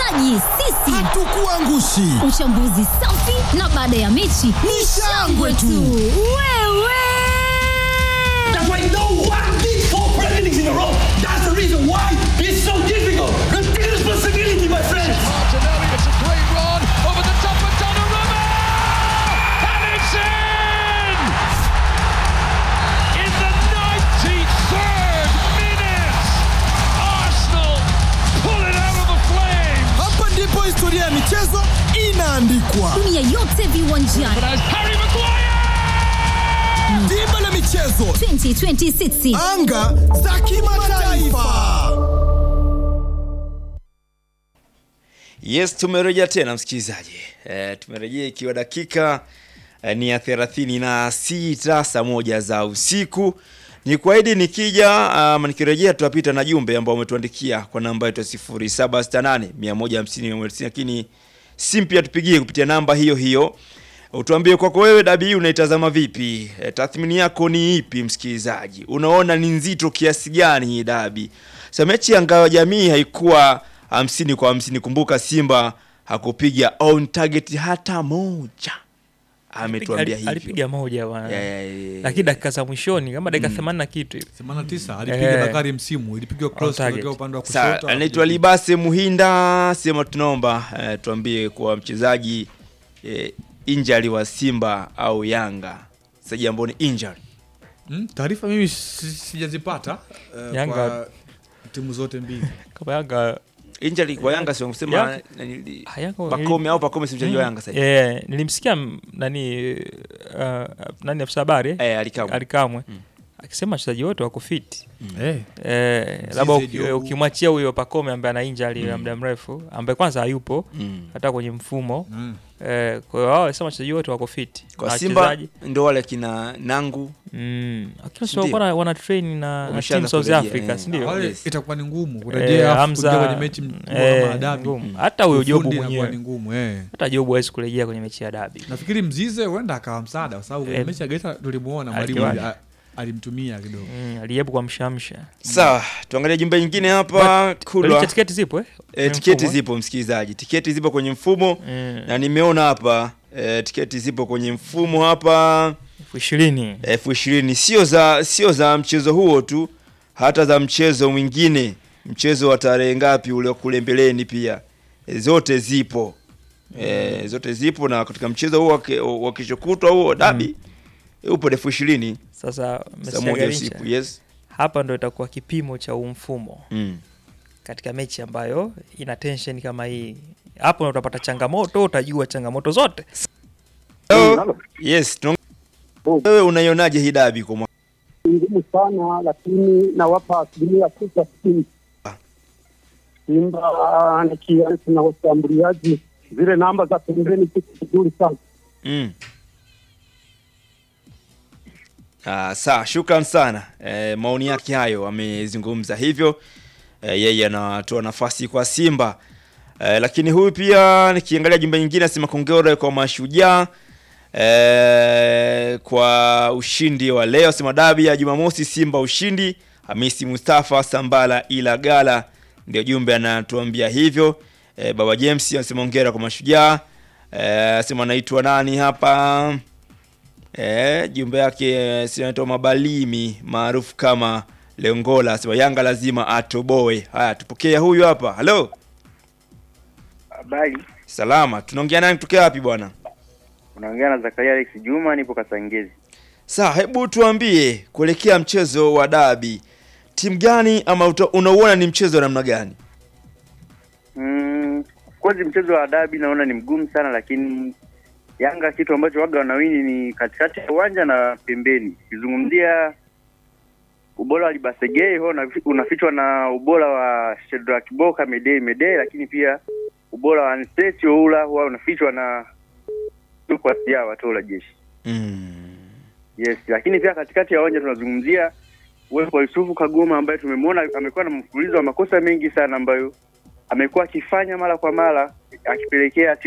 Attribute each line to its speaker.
Speaker 1: Mshikaji, sisi
Speaker 2: Hatukuangushi.
Speaker 1: uchambuzi safi na baada ya mechi ni shangwe tu. Wewe
Speaker 3: That's why no one did four Premier Leagues in a row. That's the reason why it's so difficult. Take responsibility, my friends.
Speaker 4: Martinelli, it's a great run over the top of Donnarumma! And it's in! In the 93rd minute, Arsenal pull it out of the flames!
Speaker 2: Hapa ndipo historia ya michezo inaandikwa.
Speaker 1: dunia yote viwanjani
Speaker 4: But as Harry Maguire!
Speaker 2: Dimba la michezo,
Speaker 1: 2026
Speaker 2: anga za kimataifa.
Speaker 5: Yes, tumerejea tena msikilizaji. E, tumerejea ikiwa dakika e, ni ya thelathini na sita saa moja za usiku. Ni kuahidi nikija ama nikirejea tutapita na jumbe ambao umetuandikia kwa namba yetu ya 0768 150 190 lakini simu pia tupigie kupitia namba hiyo hiyo. Utuambie kwako wewe dabi hii unaitazama vipi? E, tathmini yako ni ipi msikilizaji? Unaona ni nzito kiasi gani hii dabi? Sasa mechi ya ngao ya jamii haikuwa hamsini kwa hamsini. Kumbuka Simba hakupiga on target hata moja, ametuambia
Speaker 6: Ali-
Speaker 5: hivyo.
Speaker 6: alipiga moja bwana
Speaker 5: Ya, ya, ya, ya.
Speaker 6: lakini dakika za mwishoni kama dakika themanini na kitu hivi
Speaker 7: 89 alipiga
Speaker 6: Eh.
Speaker 7: Bakari msimu ilipigwa cross
Speaker 6: target.
Speaker 7: kutokea upande wa
Speaker 5: Sawa,
Speaker 7: kushoto.
Speaker 5: anaitwa Libase Muhinda, sema tunaomba eh, tuambie kwa mchezaji eh, injury wa Simba au Yanga. Mchezaji ambao ni injury.
Speaker 7: Hmm, taarifa mimi si- sijazipata eh,
Speaker 6: Yanga-
Speaker 7: kwa timu zote mbili.
Speaker 6: kama Yanga
Speaker 5: Injury kwa Yanga sio kusema
Speaker 6: Yanga-
Speaker 5: nani-
Speaker 6: Ah, Yanga-
Speaker 5: Pakome au Pakome si mchezaji wa Yanga sasa. hivi.
Speaker 6: Eh, nilimsikia m- nani uh, nani afisa habari eh?
Speaker 5: Eh, Alikamwe.
Speaker 6: Alikamwe akisema wachezaji wote wako fit
Speaker 7: Eh,
Speaker 6: eh, labda uki-
Speaker 7: Jobu.
Speaker 6: ukimwachia huyo Pakome ambaye ana injury ya muda mrefu ambaye kwanza hayupo
Speaker 5: Mm.
Speaker 6: hata kwenye mfumo
Speaker 7: mm.
Speaker 6: eh, kwa hiyo wao walisema wachezaji wote wako fit
Speaker 5: Kwa
Speaker 6: Na
Speaker 5: Simba
Speaker 6: wachezaji-
Speaker 5: ndio wale kina Nangu
Speaker 6: mm, lakini
Speaker 5: Ndio.
Speaker 6: sio wana, wana train na, na
Speaker 5: Wameshaanza
Speaker 6: team South
Speaker 5: kurejea,
Speaker 6: Africa
Speaker 5: eh.
Speaker 6: si ndio?
Speaker 7: Wale
Speaker 5: Yes.
Speaker 7: itakuwa ni ngumu
Speaker 6: Eh,
Speaker 7: kurejea afu
Speaker 6: Hamza,
Speaker 7: kuingia kwenye mechi mkubwa
Speaker 6: eh,
Speaker 7: kama dabi.
Speaker 6: ngumu. hata huyo Jobu
Speaker 7: Ufundi inakuwa
Speaker 6: mwenyewe
Speaker 7: ni ngumu eh.
Speaker 6: hata Jobu hawezi kurejea kwenye mechi ya dabi
Speaker 7: Nafikiri Mzize huenda akawa msaada kwa sababu kwenye
Speaker 6: Eh.
Speaker 7: mechi ya Geita tulimuona mwalimu
Speaker 6: Alikiwaje?
Speaker 7: ali- alimtumia kidogo.
Speaker 6: mm, aliyebu kwa mshamsha
Speaker 5: Sawa, tuangalie jumbe nyingine hapa Kulwa.
Speaker 6: Licha tiketi zipo eh?
Speaker 5: E,
Speaker 6: Kwenye
Speaker 5: tiketi
Speaker 6: mfumo, eh?
Speaker 5: zipo msikilizaji, tiketi zipo kwenye mfumo
Speaker 6: Mm,
Speaker 5: na nimeona hapa e, tiketi zipo kwenye mfumo hapa
Speaker 6: elfu ishirini
Speaker 5: elfu ishirini sio za sio za mchezo huo tu, hata za mchezo mwingine, mchezo wa tarehe ngapi ule kule mbeleni pia e, zote zipo e, zote zipo, na katika mchezo huo wa ke- wa kesho kutwa huo dabi e, upo elfu ishirini
Speaker 6: sasa
Speaker 5: saa
Speaker 6: Mr.
Speaker 5: moja
Speaker 6: Garincha,
Speaker 5: usiku. Yes.
Speaker 6: hapa ndo itakuwa kipimo cha huu mfumo
Speaker 5: Mm.
Speaker 6: katika mechi ambayo ina tension kama hii hapo ndo utapata changamoto utajua changamoto zote
Speaker 5: Hello? Yes, tunaong- wewe unaionaje hii dabi kwa mwa-
Speaker 8: ngumu sana lakini nawapa asilimia tisa sitini. Simba nikianza na washambuliaji, zile namba za pembeni ziko vizuri sana.
Speaker 5: Mm. Ah, sawa, shukran sana. E, maoni yake hayo amezungumza hivyo. E, yeye anatoa nafasi kwa Simba. E, lakini huyu pia nikiangalia jumbe nyingine asema kongera kwa mashujaa e, kwa ushindi wa leo. Sema dabi ya Jumamosi Simba ushindi. Hamisi Mustafa Sambala ila gala ndio jumbe anatuambia hivyo. E, Baba James anasema hongera kwa mashujaa. Eh, sema anaitwa nani hapa? Eh, jumbe yake eh, si anaitwa Mabalimi maarufu kama Leongola. Sema Yanga lazima atoboe. Haya, tupokea huyu hapa. Halo,
Speaker 9: Habari,
Speaker 5: salama. Tunaongea nani kutokea wapi bwana?
Speaker 9: unaongea na Zakaria Alex Juma, nipo Kasangezi.
Speaker 5: Sawa, hebu tuambie kuelekea mchezo wa dabi, timu gani ama uta- unauona ni mchezo wa namna gani?
Speaker 9: Mm, of course mchezo wa dabi naona ni mgumu sana, lakini Yanga kitu ambacho waga wanawini ni katikati ya uwanja na pembeni. Ukizungumzia ubora wa Libasegei huo unafi- unafichwa na ubora wa Shedrack Boka Medei Medei, lakini pia ubora wa Anstesi Oula huwa unafichwa na kwa sia watola jeshi.
Speaker 5: Mm.
Speaker 9: Yes, lakini pia katikati ya uwanja tunazungumzia uwepo wa Yusufu Kagoma ambaye tumemwona amekuwa na mfululizo wa makosa mengi sana ambayo amekuwa akifanya mara kwa mara akipelekea timu